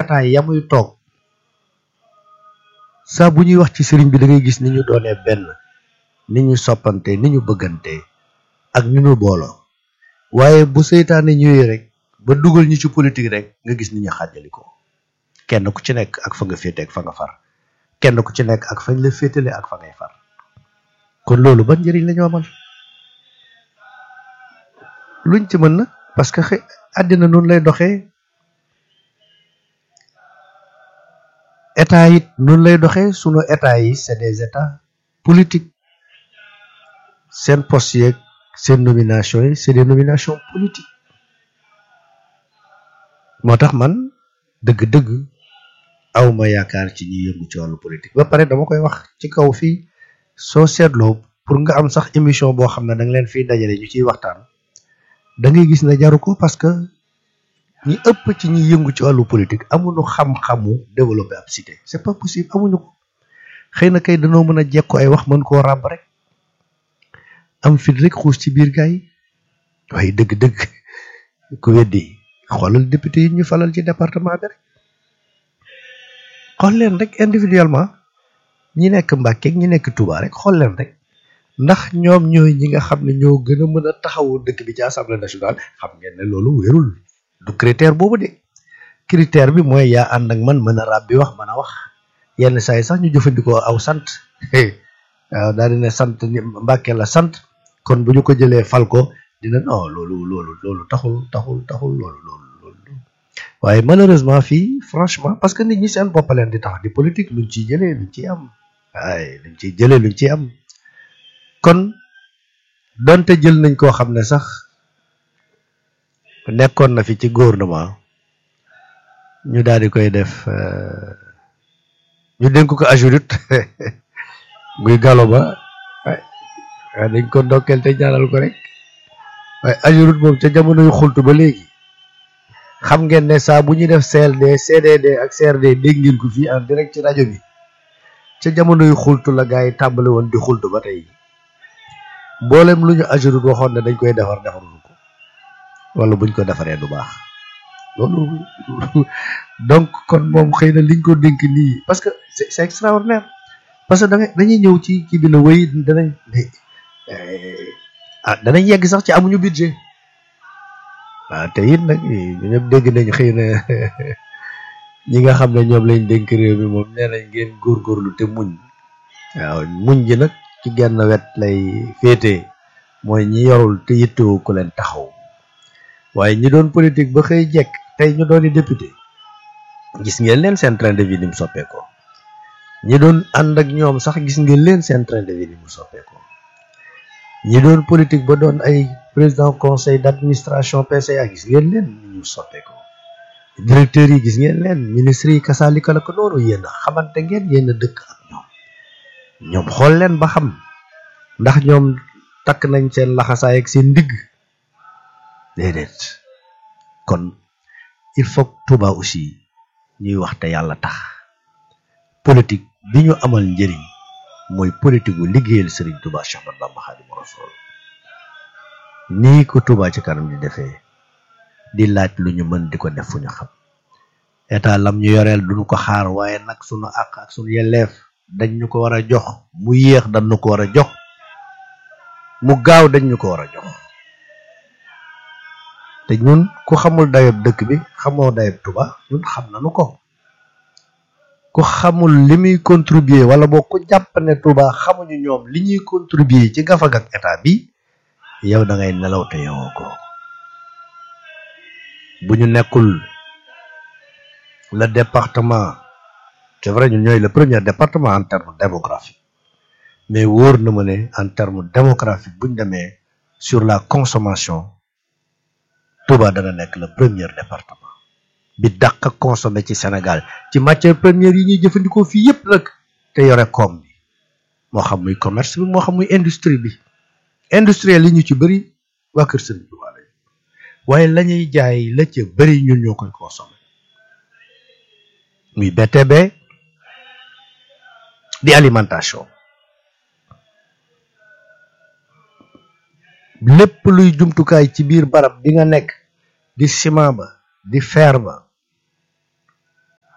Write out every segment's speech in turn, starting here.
jataay yamuy toog saa bu ñuy wax ci sëriñ bi da ngay gis ni ñu doonee benn ni ñu soppante ni ñu bëggante ak ni ñu booloo waaye bu seytaane ñëwee rek ba dugal ñu ci politique rek nga gis ni ñu xàjjali ko kenn ku ci nekk ak fa nga féete ak fa nga far kenn ku ci nekk ak fañ la féetale ak fa ngay far kon loolu ban njëriñ la ñu amal luñ ci mën na parce que xëy àddina noonu lay doxee état it noonu lay doxee sunu état yi c'est des états politiques seen poste yeeg seen nomination yi c'est des nominations politiques moo tax man dëgg-dëgg awma yaakaar ci ñi yëngu ci wàllu politique ba pare dama koy wax ci kaw fii soo seetloo pour nga am sax émission boo xam ne da nga leen fiy dajale ñu ciy waxtaan da ngay gis ne jaru ko parce que ñi ëpp ci ñi yëngu ci wàllu politique amuñu xam-xamu développer ab cité c'est pas possible amuñu ko xëy na kay dañoo mën a jekku ay wax mën koo ràbb rek am fit rek xuus ci biir gars yi waaye dëgg-dëgg ku weddi xoolal député yi ñu falal ci département bi rek xool leen rek individuellement ñi nekk Mbàkke ñi nekk Touba rek xool leen rek ndax ñoom ñooy ñi nga xam ne ñoo gën a mën a taxawu dëkk bi ci assemblée nationale xam ngeen ne loolu wérul du critère boobu de critère bi mooy yaa ànd ak man mën a ràbbi wax mën a wax yenn saa yi sax ñu jëfandikoo aw sant waaw daal di ne sant ni Mbàkke la sant kon bu ñu ko jëlee fal ko dina non loolu loolu loolu taxul taxul taxul loolu loolu loolu waaye malheureusement fii franchement parce que nit ñi seen bopp leen di tax di politique luñ ciy jëlee luñ ciy am waaye luñ ciy jëlee luñ ciy am kon donte jël nañ koo xam ne sax nekkoon na fi ci gouvernement ñu daal di koy def ñu dénk ko ajurut muy galo ba waaye dañ ko ndokkeel te ñaanal ko rek waaye ajurut moom ca jamono yu xultu ba léegi xam ngeen ne saa bu ñuy def CLD CDD ak CRD dégg ngeen ko fii en direct ci rajo bi ca jamono yu xultu la gars yi tàmbali woon di xultu ba tey mboolem lu ñu ajurut waxoon ne dañ koy defar defarul ko wala buñ ko defaree du baax loolu donc kon moom xëy na liñ ko dénk nii parce que c'est c'est extraordinaire parce que da nga dañuy ñëw ci kii bi na wéy danañ ah danañ yegg sax ci amuñu budget waaw te it nag ñu ñëpp dégg nañ xëy na ñi nga xam ne ñoom lañ dénk réew mi moom nee nañ ngeen góorgóorlu te muñ waaw muñ ji nag ci genn wet lay féete mooy ñi yorul te yittewoo ku leen taxaw waaye ñi doon politique ba xëy jekk tey ñu doon député gis ngeen leen seen train de vie ni mu soppeekoo ñi doon ànd ak ñoom sax gis ngeen leen seen train de vie ni mu soppeekoo ñi doon politique ba doon ay président conseil d'administration PCA gis ngeen leen ni ñu soppeekoo directeurs yi gis ngeen leen ministres yi kasaalika la ko noonu yéen a xamante ngeen yéen a dëkk ak ñoom ñoom xool leen ba xam ndax ñoom takk nañ seen laxasaay ak seen ndigg déedéet kon il faut que Touba aussi ñuy wax te yàlla tax politique bi ñu amal njëriñ mooy politique gu liggéeyal Serigne Touba Cheikh Ahmadou Bamba Khadimu Rasul nii ko Touba ci kanam di defee di laaj lu ñu mën di ko def fu ñu xam état lam ñu yoreel duñu ko xaar waaye nag sunu àq ak sunu yelleef dañ ñu ko war a jox mu yéex dañ ñu ko war a jox mu gaaw dañ ñu ko war a jox te ñun ku xamul dayob dëkk bi xamoo dayob Touba ñun xam nañu ko ku xamul li muy contribuer wala boo ko jàpp ne Touba xamuñu ñoom li ñuy contribuer ci gafag ak état bi yow da ngay nelaw te yowoo ko bu ñu nekkul le département c'est vrai ñun ñooy le premier département en terme démographique mais wóor na ma ne en terme démographique bu ñu demee sur la consommation Touba dana nekk le premier département bi dàq a consommé ci Sénégal ci matière première yi ñuy jëfandikoo fii yépp nag te yore koom bi moo xam muy commerce bi moo xam muy industrie bi industriel yi ñu ci bëri waa Kër Sëriñ Touba lañ waaye la ñuy jaay la ca bëri ñun ñoo koy consommé muy BTB di alimentation lépp luy jumtukaay ci biir barab bi nga nekk di ciment ba di fer ba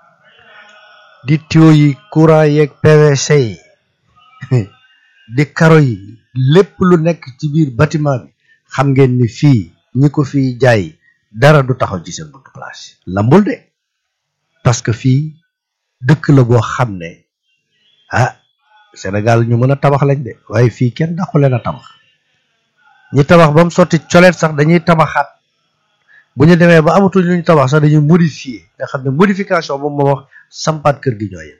di tuyau yi courant yeeg PVC yi di karo yi lépp lu nekk ci biir bâtiment bi xam ngeen ni fii ñi ko fii jaay dara du taxaw ci seen buntu place lambul de parce que fii dëkk la boo xam ne ah Sénégal ñu mën a tabax lañ de waaye fii kenn daqu leen a tabax ñi tabax ba mu sotti coleet sax dañuy tabaxaat bu ñu demee ba amatul ñu tabax sax dañuy modifier nga xam ne modification moom moo wax sampaat kër gi ñooy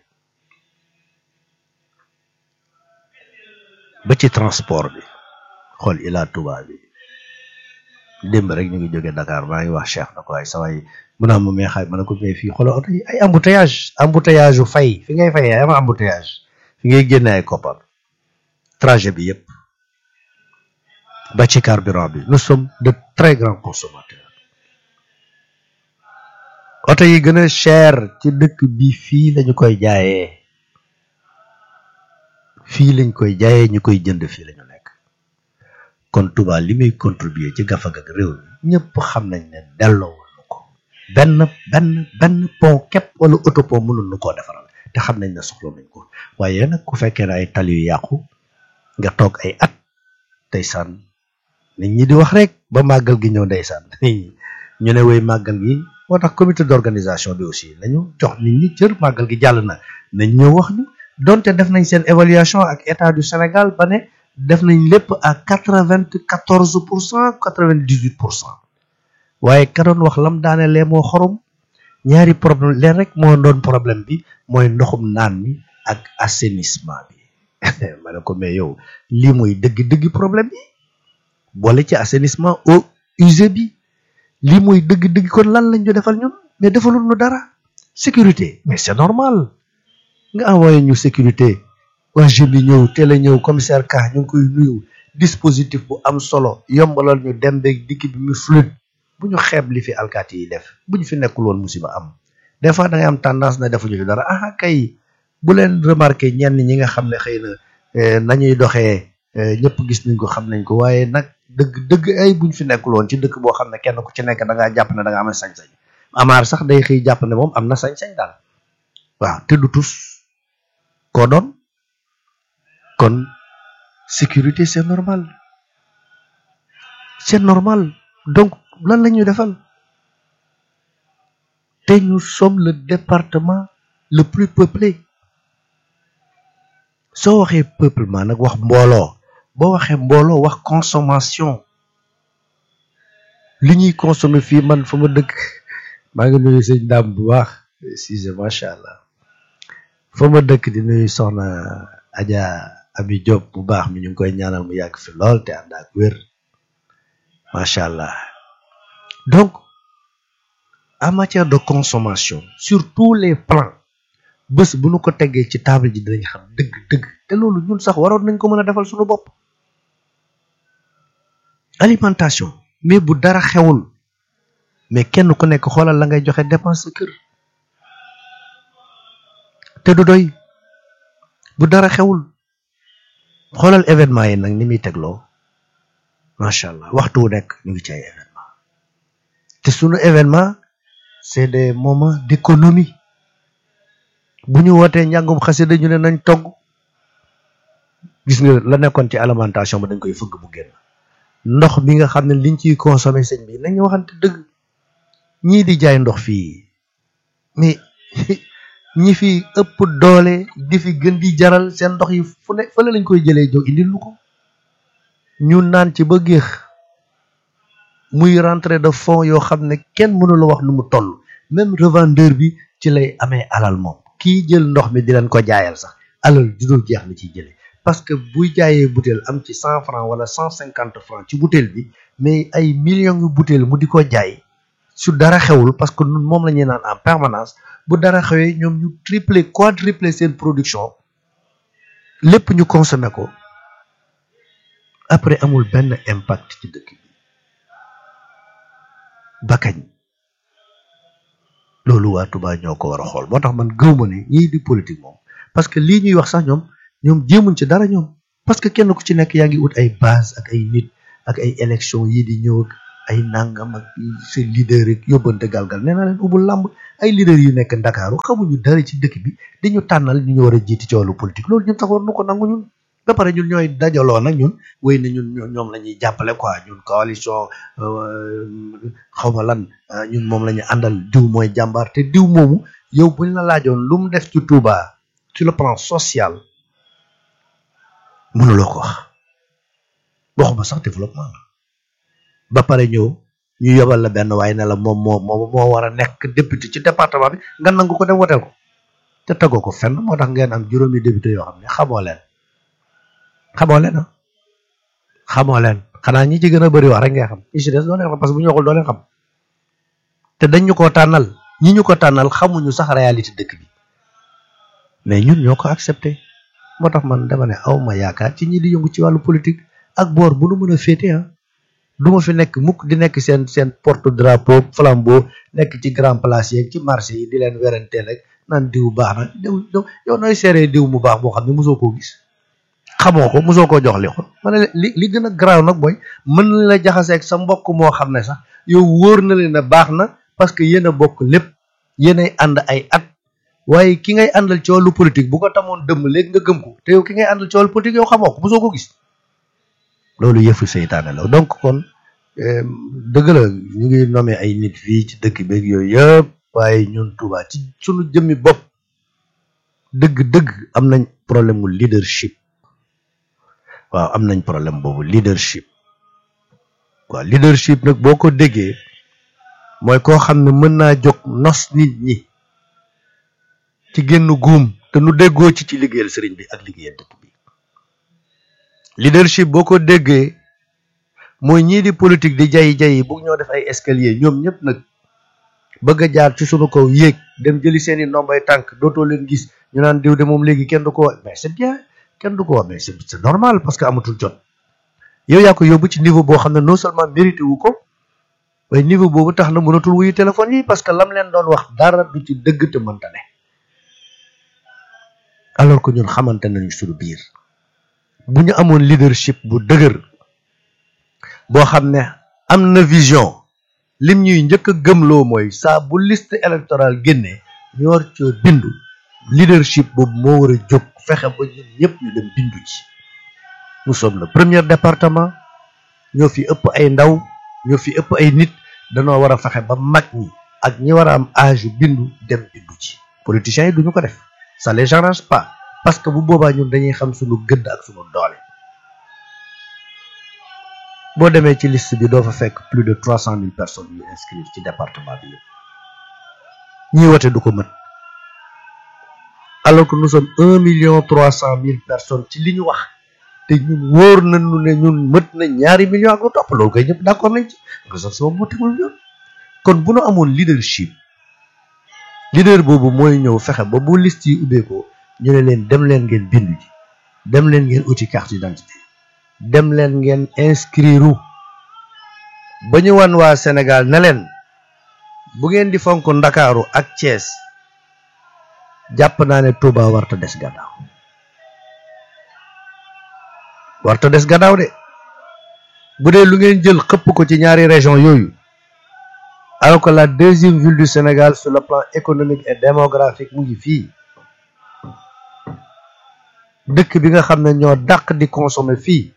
ba ci transport bi xool Ila Touba bi démb rek ñu ngi jógee Dakar maa ngi wax Cheikh na ko waaye sa waay mun naa ma meexaay ma ne ko mais fii xoolal oto yi ay embouteillage embouteillage yu fay fi ngay fayee ay embouteillage fi ngay génne ay koppar trajet bi yëpp ba ci carburant bi nous sommes de très grands consommateurs oto yi gën a cher ci dëkk bi fii lañu koy jaayee fii lañ koy jaayee ñu koy jënd fii lañu nekk kon Touba li muy contribuer ci gafag ak réew mi ñëpp xam nañ ne delloowul nu ko benn benn benn pont képp wala autopont mënul nu koo defaral te xam nañ ne soxla nañ ko waaye nag ku fekkee ne ay tali yu yàqu nga toog ay at ndeysaan nit ñi di wax rek ba màggal gi ñëw ndeysaan ñu ne woy màggal gi moo tax comité d'organisation bi aussi nañu jox nit ñi cër màggal gi jàll na nañ ñëw wax ñu donte def nañ seen évaluation ak état du Sénégal ba ne def nañ lépp à quatre-vingt-quatorze pour cent quatre-vingt-dix-huit pour cent waaye ka doon wax lam daane lee moo xorom ñaari problème leen rek moo doon problème bi mooy ndoxum naan mi ak assainissement bi ma ne ko mais yow lii mooy dëgg-dëgg problème bi boole ci assainissement eau usée bi lii mooy dëgg-dëgg kon lan lañ ñu defal ñun mais defalul ñu dara sécurité mais c'est normal nga envoyé ñu sécurité waa jeunes yi ñëw teel a ñëw commissaire Ka ñu ngi koy nuyu dispositif bu am solo yombalal ñu dem beeg dikk bi mu fluide bu ñu xeeb li fi alkaati yi def bu ñu fi nekkul woon musiba am des fois da ngay am tendance na defuñu fi dara ah kay bu leen remarqué ñenn ñi nga xam ne xëy na nañuy doxee ñëpp gis nañ ko xam nañ ko waaye nag dëgg dëgg ay buñ fi nekkul woon ci dëkk boo xam ne kenn ku ci nekk da ngaa jàpp ne da nga am sañ-sañ amaar sax day xëy jàpp ne moom am na sañ-sañ daal waaw te du tus koo doon kon sécurité c'est normal c'est normal donc lan la ñuy defal te ñu sommes le département le plus peuplé soo waxee peuplement nag wax mbooloo boo waxee mbooloo wax consommation li ñuy consommer fii man fa ma dëkk maa ngi nuyu sëñ daam bu baax Cissé macha allah fa ma dëkk di nuyu soxna Adja Ami Diop bu baax mi ñu ngi koy ñaanal mu yàgg fi lool te ànd ak wér macha allah donc en matière de consommation sur tous les plans bés bu nu ko teggee ci table ji dinañ xam dëgg dëgg te loolu ñun sax waroon nañ ko mën a defal suñu bopp alimentation mais bu dara xewul mais kenn ku nekk xoolal la ngay joxe dépense sa kër te du doy bu dara xewul xoolal événement yi nag ni muy tegloo macha allah waxtu wu nekk ñu ngi ci ay événement te sunu événement c'est des moments d'économie bu ñu wootee njàngum xasida ñu ne nañ togg gis nga la nekkoon ci alimentation ba dañ koy fëgg bu génn ndox bi nga xam ne liñ ciy consommer sëñ bi nañu waxante dëgg ñii di jaay ndox fii mais ñi fi ëpp doole di fi gën di jaral seen ndox yi fu ne fële lañ koy jëlee jóg indil lu ko ñu naan ci ba géex muy rentrée de fonds yoo xam ne kenn mënula wax nu mu toll même revendeur bi ci lay amee alal moom kii jël ndox mi di leen ko jaayal sax alal ju dul jeex la ciy jëlee parce que buy jaayee butéel am ci cent franc wala cent cinquante franc ci butéel bi mais ay millions yu butéel mu di ko jaay su dara xewul parce que nun moom la ñuy naan en permanence bu dara xewee ñoom ñu tripler quadrupler seen production lépp ñu consommer ko après amul benn impact ci dëkk bi ba kañ loolu waa Touba ñoo ko war a xool moo tax man gëw ma ne ñii di politique moom parce que lii ñuy wax sax ñoom ñoom jéemuñ ci dara ñoom parce que kenn ku ci nekk yaa ngi ut ay base ak ay nit ak ay élection yii di ñëw ak ay nangam ak seen leader rek yóbbante galgal nee naa leen ubul làmb ay leader yu nekk ndakaaru xamuñu dara ci dëkk bi dañu tànnal ñu ñu war a jiiti ci wàllu politique loolu ñun sax war nu ko nangu ñun ba pare ñun ñooy dajaloo nag ñun wéy na ñun ñoom la ñuy jàppale quoi ñun coalition xaw ma lan ñun moom la ñu àndal diw mooy jàmbaar te diw moomu yow buñ la laajoon lu mu def ci Touba sur le plan social mënuloo ko wax waxuma sax développement la ba pare ñëw ñu yobal la benn waaye ne la moom moo moo moo war a nekk député ci département bi nga nangu ko dem woteel ko te tegoo ko fenn moo tax ngeen am juróomi député yoo xam ne xamoo leen xamoo leen ah xamoo leen xanaa ñi ci gën a bëri wax rek ngay xam ñi ci des doo leen xam parce que bu ñu waxul doo leen xam te dañ ñu koo tànnal ñi ñu ko tànnal xamuñu sax réalité dëkk bi mais ñun ñoo ko accepté moo tax man dama ne aw ma yaakaar ci ñi di yëngu ci wàllu politique ak boor bu nu mën a féete ah du ma fi nekk mukk di nekk seen seen porte drapeau flambeau nekk ci grand place yeeg ci marché yi di leen weranteel rek naan diw baax na diw yow nooy seeree diw mu baax boo xam ne mosoo koo gis xamoo ko mosoo koo jox li ko ma ne li li gën a garaaw nag mooy mën na la jaxaseeg sa mbokk moo xam ne sax yow wóor na leen ne baax na parce que yéen a bokk lépp yéenay ànd ay at waaye ki ngay àndal ci wàllu politique bu ko tamoon dëmm léegi nga gëm ko te yow ki ngay àndal ci wàllu politique yow xamoo ko mosoo ko gis loolu yëfu seytaane la donc kon dëgg la ñu ngi nommé ay nit fii ci dëkk beeg yooyu yëpp waaye ñun Touba ci sunu jëmmi bopp dëgg-dëgg am nañ problème mu leadership waaw am nañ problème boobu leadership waaw leadership nag boo ko déggee mooy koo xam ne mën naa jóg nos nit ñi ci génn guum te nu déggoo ci ci liggéeyal sëriñ bi ak liggéeyal dëkk bi leadership boo ko déggee mooy ñii di politique di jayi jayi bugg ñoo def ay escalier ñoom ñëpp nag bëgg a jaar ci sunu kaw yéeg dem jëli seeni ndombay tànk dootoo leen gis ñu naan diw de moom léegi kenn du ko wax mais c'est bien kenn du ko wax mais c'est c'est normal parce que amatul jot yow yaa ko yóbbu ci niveau boo xam ne non seulement mérité wu ko waaye niveau boobu tax na mënatul wuyu téléphone yi parce que lam leen doon wax dara du ci dëgg te mënta ne alors que ñun xamante nañu suñu biir bu ñu amoon leadership bu dëgër boo xam ne am na vision lim ñuy njëkk a gëmloo mooy saa bu liste électorale génnee ñu war coo bindu leadership boobu moo war a jóg fexe ba ñun ñëpp ñu dem bindu ci nous sommes le premier département ñoo fi ëpp ay ndaw ñoo fi ëpp ay nit danoo war a fexe ba mag ñi ak ñi war a am âge bindu dem bindu ci politiciens yi duñu ko def ça les arrange pas parce que bu boobaa ñun dañuy xam suñu gëdd ak suñu doole boo demee ci liste bi doo fa fekk plus de trois cent mille personnes yu inscrire ci département bi yëpp ñiy wote du ko mën alors que nous sommes un million trois cent mille personnes ci li ñu wax te ñun wóor nañu ne ñun mët na ñaari millions ak lu topp loolu koy ñëpp d'accord nañ ci nga sax sama motiwul ñoon kon bu nu amoon leadership leader boobu mooy ñëw fexe ba bu liste yi ubbeekoo ñu ne leen dem leen ngeen bindu ji dem leen ngeen uti carte d'identité dem leen ngeen inscrire ba ñu wan waa Sénégal ne leen bu ngeen di fonk Ndakaaru ak Thiès jàpp naa ne Touba warta des gannaaw warta des gannaaw de bu dee lu ngeen jël xëpp ko ci ñaari région yooyu alors que la deuxième ville du Sénégal sur le plan économique et démographique mu ngi fii dëkk bi nga xam ne ñoo dàq di consommer fii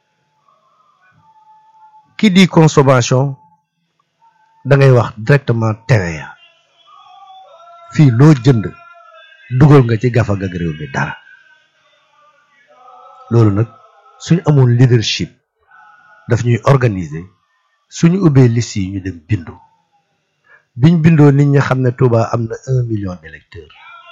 qui dit consommation da ngay wax directement TVA fii loo jënd dugal nga ci gafag ak réew mi dara loolu nag suñu amoon leadership daf ñuy organiser suñu ubbee liste yi ñu dem bindu biñ bindoo nit ñi xam ne Touba am na un million d'électeurs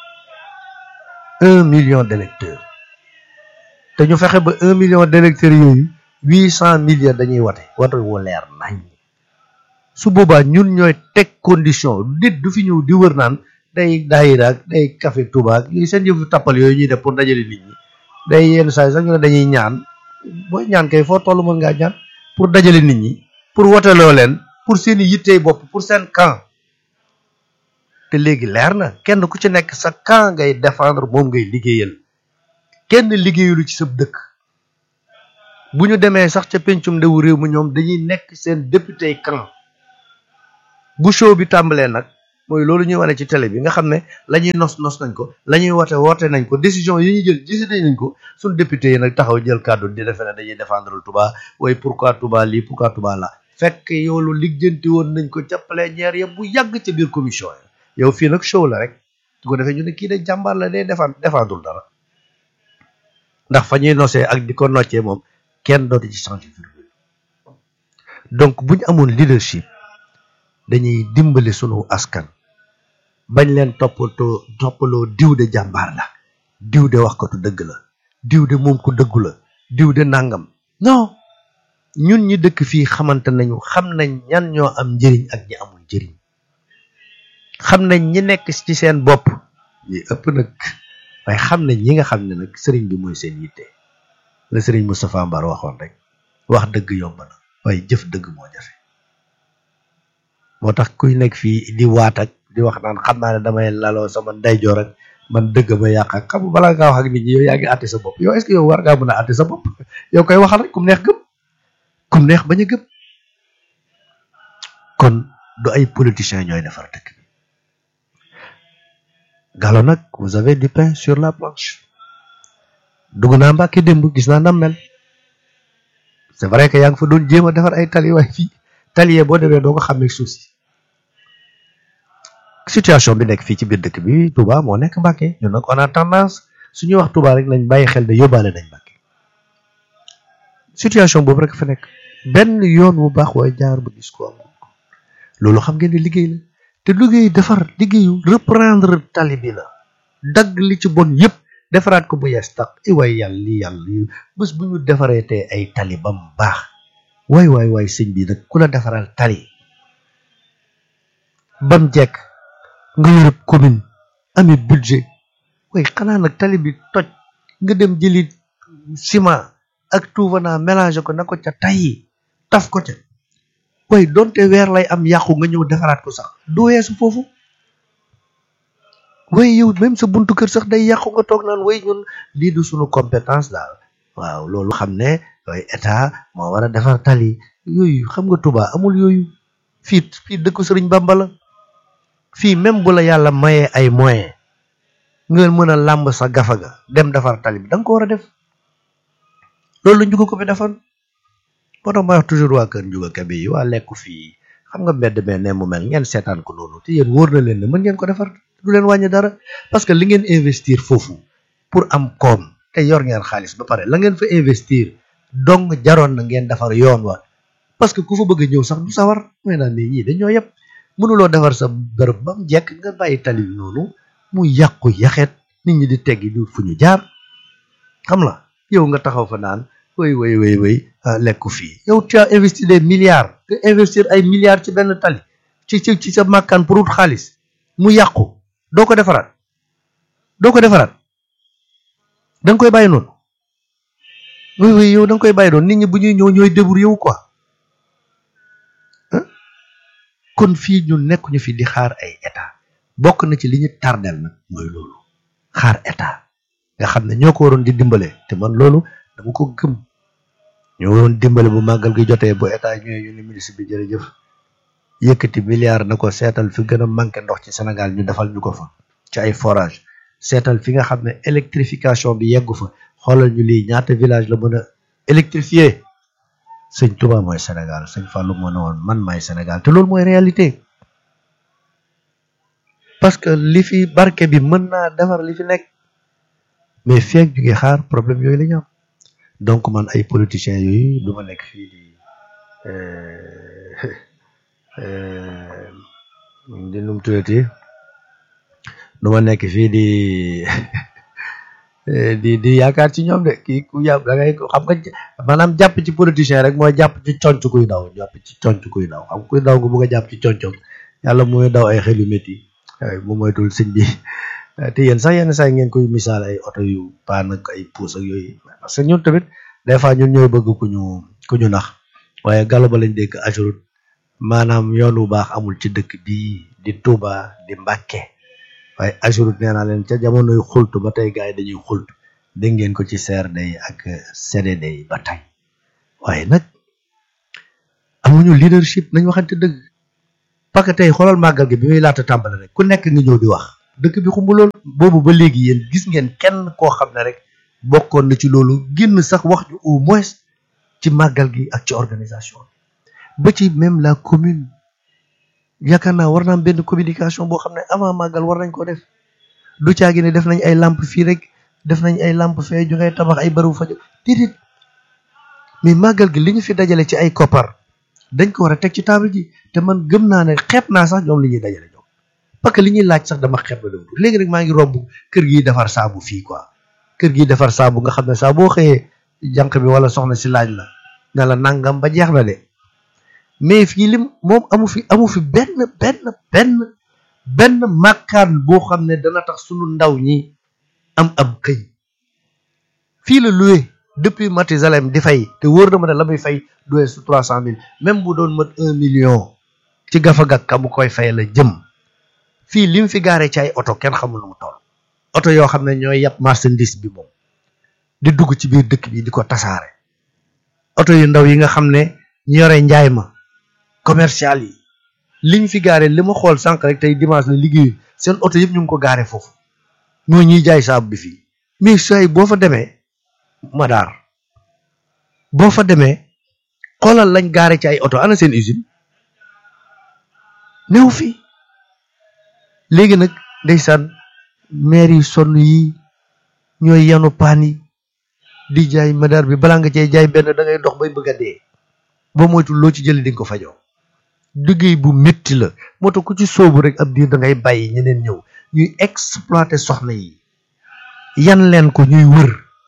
un million d'électeurs te ñu fexe ba un million d'électeurs yooyu huit cent millions dañuy wate wate wu leer nañ su boobaa ñun ñooy teg condition nit du fi ñëw di wër naan day daayira ak day café Touba ak yooyu seen yëfu tappal yooyu ñuy def pour dajale nit ñi day yenn saa yi sax ñu ne dañuy ñaan booy ñaan kay foo toll mën ngaa ñaan pour dajale nit ñi pour woteloo leen pour seeni yittey bopp pour seen camp te léegi leer na kenn ku ci nekk sa camp ngay défendre moom ngay liggéeyal kenn liggéeyalu ci sa dëkk bu ñu demee sax ca pencum ndewu réew mi ñoom dañuy nekk seen député camp bu show bi tàmbalee nag mooy loolu ñuy wane ci télé bi nga xam ne la ñuy nos nos nañ ko la ñuy woote woote nañ ko décision yi ñuy jël décidé nañ ko suñ député yi nag taxaw jël kàddu di defe ne dañuy défendre Touba waaye pourquoi Touba lii pourquoi Touba la fekk yow lu lijjanti woon nañ ko ca plénière ya bu yàgg ca biir commission ya yow fii nag show la rek su ko defee ñu ne kii de jàmbaar la day défendre défendul dara ndax fa ñuy nosee ak di ko noccee moom kenn dootu ci changer virgule donc bu ñu amoon leadership dañuy dimbali sunu askan bañ leen toppatoo toppaloo diw de jàmbaar la diw de wax ko tu dëgg la diw de moom ko dëggu la diw de nangam non ñun ñi dëkk fii xamante nañu xam nañ ñan ñoo am njëriñ ak ñi amul njëriñ xam nañ ñi nekk ci seen bopp ñi ëpp nag waaye xam nañ ñi nga xam ne nag sëriñ bi mooy seen yitte la sëriñ Moustapha Mbar waxoon rek wax dëgg yomb na waaye jëf dëgg moo jafe moo tax kuy nekk fii di waat ak di wax naan xam naa ne damay laloo sama ndeyjoor ak man dëgg ba yàq ak xam balaa ngaa wax ak nit ñi yow yaa ngi àtte sa bopp yow est-ce que yow war ngaa mën a àtte sa bopp yow koy waxal rek kum neex gëm kum neex bañ a gëm kon du ay politiciens ñooy defar dëkk bi Gallo nag vous avez du pain sur la planche dugg naa Mbàkke démb gis naa nam mel c'est vrai que yaa ngi fa doon jéem a defar ay tali waaye fii tali boo demee doo ko xamee suuf si situation bi nekk fii ci biir dëkk bi Touba moo nekk Mbàkke ñun nag on a tendance suñuy wax Touba rek nañ bàyyi xel de yóbbaale nañ Mbàkke situation boobu rek fa nekk benn yoon bu baax waaye jaar ba gis ko am loolu xam ngeen ne liggéey la te liggéey defar liggéeyu reprendre tali bi la dagg li ci bon yépp defaraat ko bu yees tax i waay yàlla li yàlla li bés bu ñu defaree te ay tali ba mu baax waay waay waay sëñ bi nag ku la defaral tali bam jekk nga yërëb commune ami budget way xanaa nag tali bi toj nga dem jëli ciment ak tuufanaa mélange ko na ko ca tayyi taf ko ca way donte weer lay am yàqu nga ñëw defaraat ko sax du weesu foofu way yow même sa buntu kër sax day yàqu nga toog naan way ñun lii du suñu compétence daal waaw loolu xam ne way état moo war a defar tali yooyu xam nga Touba amul yooyu fii fii dëkku Sëriñ Bamba la fii même bu la yàlla mayee ay moyen nga mën a làmb sa gafa ga dem defar tali bi da nga ko war a def loolu la njuga ko fi defoon moo tax may wax toujours waa kër njuga kabi yi waa lekku fii xam nga mbedd mee ne mu mel ngeen seetaan ko noonu te yéen wóor na leen ne mën ngeen ko defar du leen wàññi dara parce que li ngeen investir foofu pour am koom te yor ngeen xaalis ba pare la ngeen fa investir dong jaroon na ngeen defar yoon wa parce que ku fa bëgg a ñëw sax du sawar mooy naan mais ñii dañoo yëpp mënuloo defar sa bërëb ba mu jekk nga bàyyi tali bi noonu mu yàqu yaxeet nit ñi di teggi du fu ñu jaar xam la yow nga taxaw fa naan way way way way lekku fii yow tu as investi des milliards nga investir ay milliards ci benn tali ci ci ci sa màkkaan pour wut xaalis mu yàqu doo ko defaraat doo ko defaraat da nga koy bàyyi noonu way way yow da nga koy bàyyi noonu nit ñi bu ñuy ñëw ñooy débur yow quoi kon fii ñu nekkuñu fi di xaar ay état bokk na ci li ñu tardel nag mooy loolu xaar état nga xam ne ñoo ko waroon di dimbale te man loolu dama ko gëm ñoo waroon dimbale bu màggal gi jotee bu état ñëwee ñu ne ministre bi jërëjëf yëkkati milliard na ko seetal fi gën a manqué ndox ci Sénégal ñu defal ñu ko fa ci ay forage seetal fi nga xam ne électrification bi yeggu fa xoolal ñu lii ñaata village la mën a électrifier sëñ Touba mooy Sénégal sëñ Fallou moo ne woon man maay Sénégal te loolu mooy réalité parce que li fi barke bi mën naa defar li fi nekk mais feeg ñu ngi xaar problème yooyu la ñu am donc man ay politiciens yooyu du ma nekk fii di di num tuddati du ma nekk fii di di di yaakaar ci ñoom de kii ku yàpp da ngay xam nga maanaam jàpp ci politicien rek mooy jàpp ci conc kuy daw jàpp ci conc kuy daw xam kuy daw nga bëgg a jàpp ci concom yàlla mooy daw ay xel yu métti bu moytul sëñ bi te yéen sax yenn saa ngeen koy misaal ay oto yu paan ak ay puus ak yooyu parce que ñun tamit des fois ñun ñooy bëgg ku ñu ku ñu nax waaye galo ba lañ dégg ajurut maanaam yoon wu baax amul ci dëkk bii di Touba di Mbàkke waaye ajurut nee naa leen ca jamonoy xultu ba tey gars yi dañuy xultu dégg ngeen ko ci CRD yi ak CDD yi ba tey waaye nag amuñu leadership nañ waxante dëgg parce que tey xoolal màggal gi bi muy laata tàmbale rek ku nekk nga ñëw di wax dëkk bi xumb lool boobu ba léegi yéen gis ngeen kenn koo xam ne rek bokkoon na ci loolu génn sax wax ju au moins ci màggal gi ak ci organisation ba ci même la commune yaakaar naa war naa am benn communication boo xam ne avant màggal war nañ ko def du caagi ne def nañ ay lampe fii rek def nañ ay lampe fee ju ngay tabax ay bërëbu fajo déedéet mais màggal gi li ñu fi dajale ci ay koppar dañ ko war a teg ci table ji te man gëm naa ne xeeb naa sax ñoom li ñuy dajale ñoom parce que li ñuy laaj sax dama xeeb la dem léegi rek maa ngi romb kër gi defar saabu fii quoi kër gi defar saabu nga xam ne saa boo xëyee jànq bi wala soxna si laaj la ne la nangam ba jeex na de mais fii lim moom amu fi amu fi benn benn benn benn màkkaan boo xam ne dana tax sunu ndaw ñi am am këy fii la loué depuis Mathusalem di fay te wóor na ma ne la muy fay duwee su trois cent mille même bu doon mat un million ci gafagak ka mu koy fay la jëm fii lim fi gaaree ci ay oto kenn xamul lu mu toll oto yoo xam ne ñooy yàpp marchandise bi moom di dugg ci biir dëkk bi di ko tasaare oto yu ndaw yi nga xam ne ñu yore njaay ma commercial yi liñ fi gaare li ma xool sànq rek tey dimanche la liggéeyu seen oto yëpp ñu ngi ko gaare foofu ñoo ñuy jaay saabu bi fii mais say boo fa demee madaar boo fa demee xoolal lañ gaare ci ay oto ana seen usine new fi léegi nag ndeysaan maire yi sonn yi ñooy yanu paan yi di jaay madaar bi balaa nga cee jaay benn da ngay dox bay bëgg a dee ba moytu loo ci jëli di nga ko fajoo liggéey bu métti la moo tax ku ci soobu rek ab diir da ngay bàyyi ñeneen ñëw ñuy exploiter soxna yi yan leen ko ñuy wër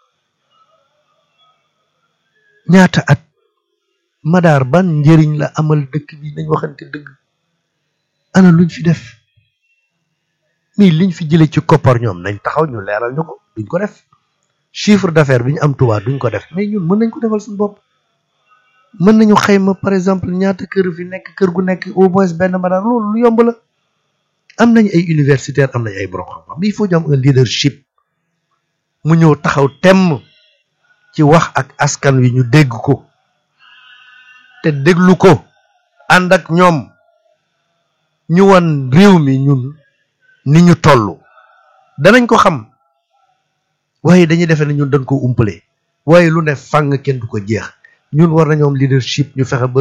ñaata at madaar ban njëriñ la amal dëkk bi nañ waxante dëgg ana luñ fi def mais liñ fi jëlee ci koppar ñoom nañ taxaw ñu leeral ñu ko duñ ko def chiffre d'affaires bi ñu am Tuubaa duñ ko def mais ñun mën nañ ko defal suñu bopp mën nañu xayma par exemple ñaata kër fi nekk kër gu nekk au moins benn madaar loolu lu yomb la am nañ ay universitaire am nañ ay borom xam-xam mais il faut ñu am un leadership mu ñëw taxaw temm ci wax ak askan wi ñu dégg ko te déglu ko ànd ak ñoom ñu wan réew mi ñun ni ñu toll danañ ko xam waaye dañuy defee ne ñun dañ ko umpale waaye lu ne fàng kenn du ko jeex ñun war nañoo am leadership ñu fexe ba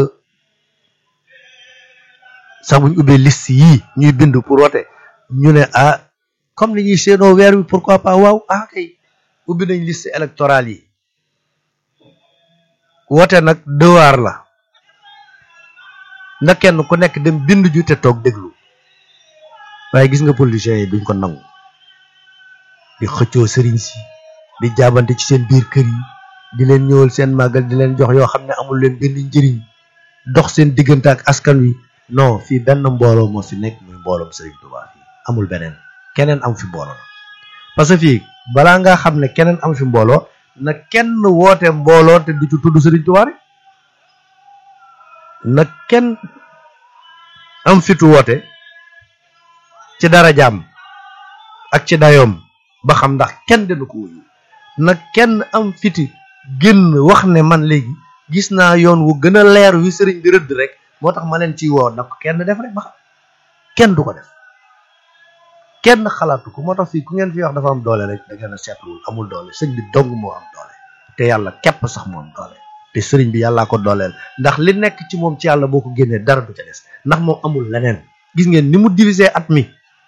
sax buñ ubbee liste yii ñuy bind pour wote ñu ne ah comme li ñuy seenoo weer wi pourquoi pas waaw ah kay ubbi nañ liste électorale yi wote nag devoir la na kenn ku nekk dem bind ju te toog déglu waaye gis nga politiciens yi duñ ko nangu di xëccoo sëriñ si di jaabante ci seen biir kër yi di leen ñëwal seen màggal di leen jox yoo xam ne amul leen benn njëriñ dox seen diggante ak askan wi non fii benn mbooloo moo fi nekk muy mbooloom Serigne Touba fii amul beneen keneen am fi mbooloo parce que fii balaa ngaa xam ne keneen am fi mbooloo na kenn woote mbooloo te du ci tudd Serigne Touba rek na kenn am fitu woote ci dara jaam ak ci dayoom ba xam ndax kenn dina ko wuyu na kenn am fiti génn wax ne man léegi gis naa yoon wu gën a leer wi sëriñ bi rëdd rek moo tax ma leen ciy woo na ko kenn def rek ba xam kenn du ko def kenn xalaatu ko moo tax fii ku ngeen fi wax dafa am doole rek da ngeen a seetluwul amul doole sëñ bi dong moo am doole te yàlla képp sax moo am doole te sëriñ bi yàllaa ko dooleel ndax li nekk ci moom ci yàlla boo ko génnee dara du ca des ndax moom amul leneen gis ngeen ni mu diviser at mi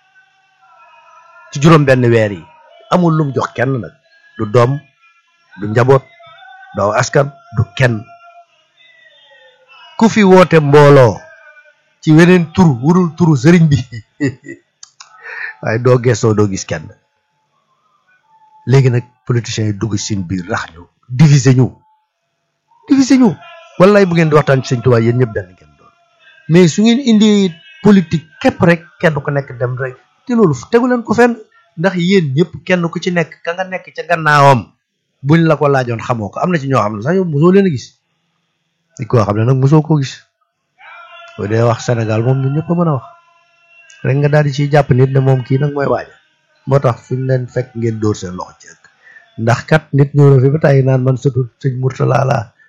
ci juróom benn weer yi amul lum jox kenn nag du doom du njaboot doo askan du kenn ku fi woote mbooloo ci weneen tur wurul turu sëriñ bi waaye doo gestoo doo gis kenn léegi nag politiciens yi dugg seen biir rax ñu diviser ñu diviser ñu wallaay bu ngeen di waxtaan ci sëñ Tuubaa yéen ñëpp benn ngeen doon mais su ngeen indi politique képp rek kenn ku nekk dem rek te loolu tegu leen ko fenn ndax yéen ñëpp kenn ku ci nekk ka nga nekk ca gannaawam buñ la ko laajoon xamoo ko am na ci ñoo xam ne sax yow mosoo leen a gis di koo xam ne nag mosoo koo gis boo dee wax Sénégal moom ñun ñëpp a mën a wax rek nga daal di ciy jàpp nit ne moom kii nag mooy waaja moo tax fu ñu leen fekk ngeen dóor seen loxo ci ëkk ndax kat nit ñëw na fi ba tàyyi naan man sëtu sëñ Murtala laa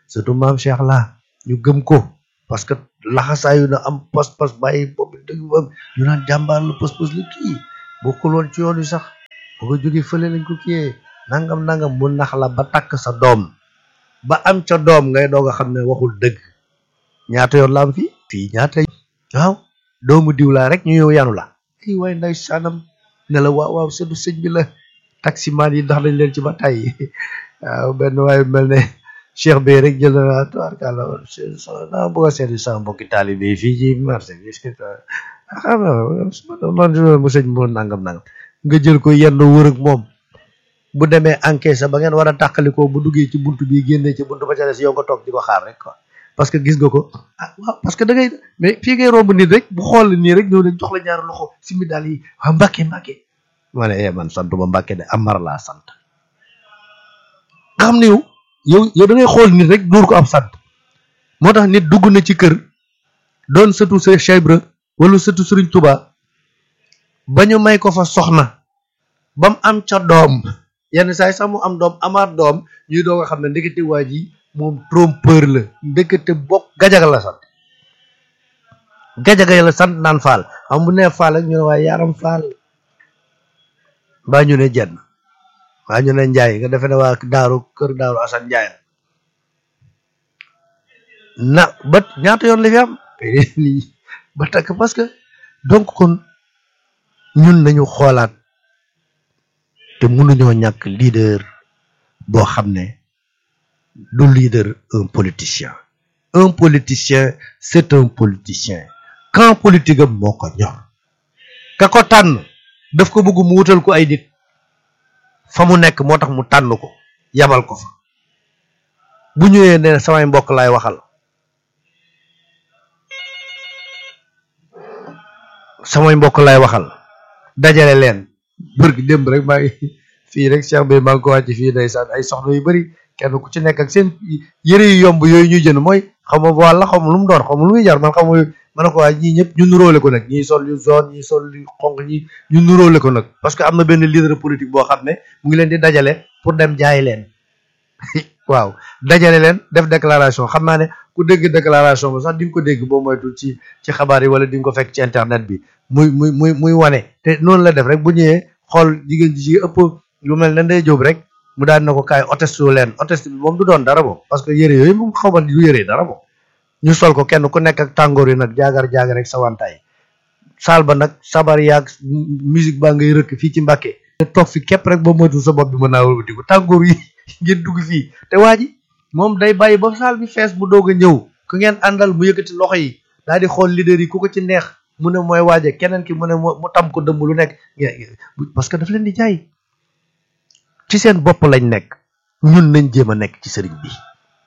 surtout maam Cheikh la ñu gëm ko parce que laxasaayu na am pas-pas bàyyi boobu dëgg ba ñu naan jàmbaar la pas-pas la kii bokkul woon ci yoon wi sax bu ko jógee fële lañ ko kiyee nangam nangam mu nax la ba takk sa doom ba am ca doom ngay doog a xam ne waxul dëgg ñaata yoon la am fii fii ñaata waaw doomu diw laa rek ñu ñëw yanu la ay waay nday saanam ne la waaw waaw sëdu sëñ bi la taximaan yi ndax nañ leen ci ba tàyyi waaw benn waaye mel ne cheikh bi rek jël na tubaarkàlla naa bëgg a seeti sama mbokki taalibe yi fii ci marché bi xam nga man mu sëñ moo nangam nangam nga jël ko yenn wër ak moom bu demee encaisse ba ngeen war a tàqalikoo bu duggee ci buntu bi génnee ci buntu ba ca des yow nga toog di ko xaar rek quoi parce que gis nga ko ah waaw parce que da ngay mais fii ngay romb nit rek bu xool nii rek ñëw ne jox la ñaari loxo simi daal yi waa mbàkke mbàkke ma ne eh man santuma mbàkke de amar laa sant nga xam ne yow yow yow da ngay xool nit rek dóor ko am sant moo tax nit dugg na ci kër doon sëtu sa Cheikh Ibra wala sëtu Sëriñ Tuba ba ñu may ko fa soxna ba mu am ca doom yenn saa yi sax mu am doom amaat doom ñuy doog a xam ne ndekete waa ji moom trompeur la ndekete bokk gajaga la sant gajaga la sant naan faal xam bu nee faal ak ñu ne waaye yaram faal mbaa ñu ne jenn waa ñu ne njaay nga defe ne waa daaru kër daaru asan njaay na ba ñaata yoon la fi am lii ba takk parce que donc kon ñun nañu xoolaat te mënuñoo ñàkk leader boo xam ne du leader un politicien un politicien c'est un politicien quand politique am moo ko ñor ka ko tànn daf ko bëgg mu wutal ko ay nit fa mu nekk moo tax mu tànn ko yabal ko fa bu ñëwee ne samay mbokk laay waxal samay mbokk laay waxal dajale leen bër gi démb rek maa ngi fii rek Cheikh bi maa ngi ko wàcc fii ndeysaan ay soxna yu bari kenn ku ci nekk ak seen yëre yu yomb yooyu ñuy jënd mooy xam nga wàlla xam lu mu doon xam lu muy jar man xam nga ma ne ko waa ñii ñëpp ñu nuróole ko nag ñii sol yu zone ñii sol yu xonq ñi ñu nuróole ko nag parce que am na benn leader politique boo xam ne mu ngi leen di dajale pour dem jaay leen waaw dajale leen def déclaration xam naa ne ku dégg déclaration ba sax di nga ko dégg boo moytul ci ci xabaar yi wala di nga ko fekk ci internet bi muy muy muy muy wane te noonu la def rek bu ñëwee xool jigéen ji ci ëpp lu mel ne ndey jóob rek mu daan na ko kaay oteste leen oteste bi moom du doon dara moom parce que yére yooyu moom xaw ma du yére dara moom ñu sol ko kenn ku nekk ak tàngoor yi nag jaagar jaagar rek sa wantaay saal ba nag sabar yaag musique baa ngay rëkk fii ci Mbàkke te toog fi képp rek ba moytu sa bopp bi mën naa wëlbati ko tàngoor yi ngeen dugg fii te waa ji moom day bàyyi ba saal bi fees bu doog a ñëw ku ngeen àndal mu yëkkati loxo yi daal di xool leader yi ku ko ci neex mu ne mooy waaje keneen ki mu ne mu tam ko dëmb lu nekk parce que daf leen di jaay ci seen bopp lañ nekk ñun nañ jéem a nekk ci sëriñ bi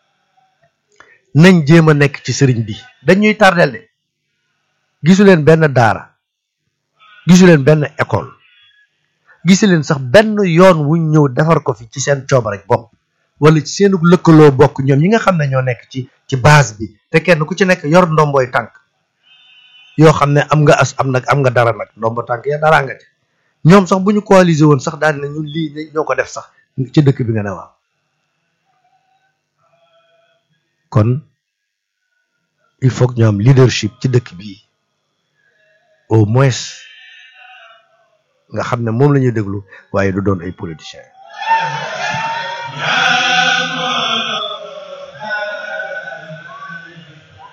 nañ jéem a nekk ci sëriñ bi dañuy tardel de gisu leen benn daara gisu leen benn école gisu leen sax benn yoon wuñ ñëw defar ko fi ci seen cooba rek bopp wala ci seenu lëkkaloo bokk ñoom ñi nga xam ne ñoo nekk ci ci base bi te kenn ku ci nekk yor ndomboy tànk yoo xam ne am nga as am nag am nga dara nag ndombo tànk ya dara nga ci ñoom sax bu ñu coaliser woon sax daal ne ñun lii ñoo ko def sax ci dëkk bi nga ne waaw kon il faut que ñu am leadership ci dëkk bi au moins nga xam ne moom la ñuy déglu waaye du doon ay politiciens